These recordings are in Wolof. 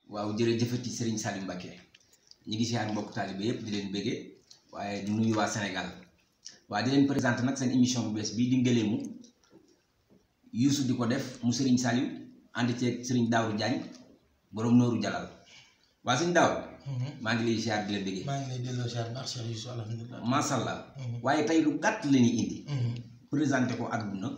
waaw jërëjëfati Serigne Salim Mbacké ñi ngi siyaar mbokk taalibe yëpp di leen bëggee waaye di nuyu waa Sénégal waaye di leen présenté nag seen émission bu bees bii di ngëleemu Youssou di ko def mu Serigne Salim ànd ceeg Serigne Daawru Diagne borom nooru jalal waa Serigne Daaw maa ngi lay siyaar di leen bëggee maa ngi lay delloo siyaar baax Cheikh Youssou alhamdulilah. macha allah waaye tey lu gàtt la ñuy indi présenté ko àdduna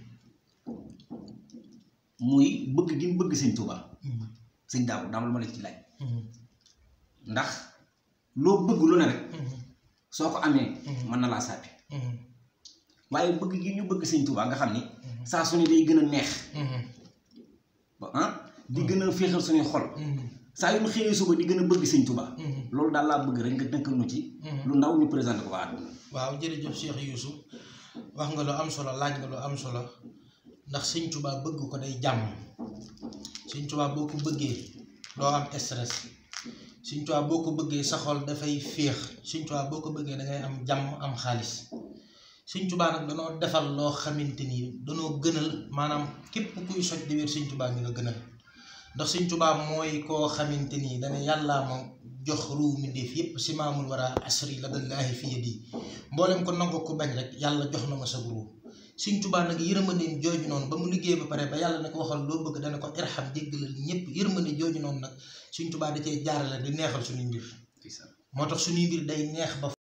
muy bëgg gi mu bëgg Sëñ Tuubaa Sëñ Daaw dama la ma la ci laaj ndax loo bëgg lu ne rek soo ko amee mën na laa sàppi waaye bëgg gi ñu bëgg Sëñ Tuubaa nga xam ni saa su ne day gën a neex ba ah di gën a féexal suñuy xol saa yu ñu xëyee suba di gën a bëgg Sëñ Tuubaa loolu daal laa bëgg rek nga dënkal nu ci lu ndaw ñu présenté ko waa àdduna waaw jërëjëf Cheikh Youssou wax nga lu am solo laaj nga lu am solo ndax Sëñ Tuubaa bëgg ko day jàmm Sëñ Tuubaa boo ko bëggee doo am stress Sëñ Tuubaa boo ko bëggee sa xol dafay féex Sëñ Tuubaa boo ko bëggee da ngay am jàmm am xaalis Sëñ Tuubaa nag danoo defal loo xamante ni danoo gënal maanaam képp kuy soj di wér Sëñ Tuubaa ñu la gënal ndax Sëñ Tuubaa mooy koo xamante ni dana yàllaa ma jox ruu mi def yépp si maamul war a asri la dallaahi fi yadi mboolem ko nangu ko bañ rek yàlla jox na ma sa ruu Sëñ Tuubaa nag yërmandeem jooju noonu ba mu liggéey ba pare ba yàlla ne ko waxal loo bëgg dana ko irham jéggalal ñépp yërmande jooju noonu nag Sëñ Tuubaa da cee jaarale di neexal suñuy mbir moo tax suñuy mbir day neex ba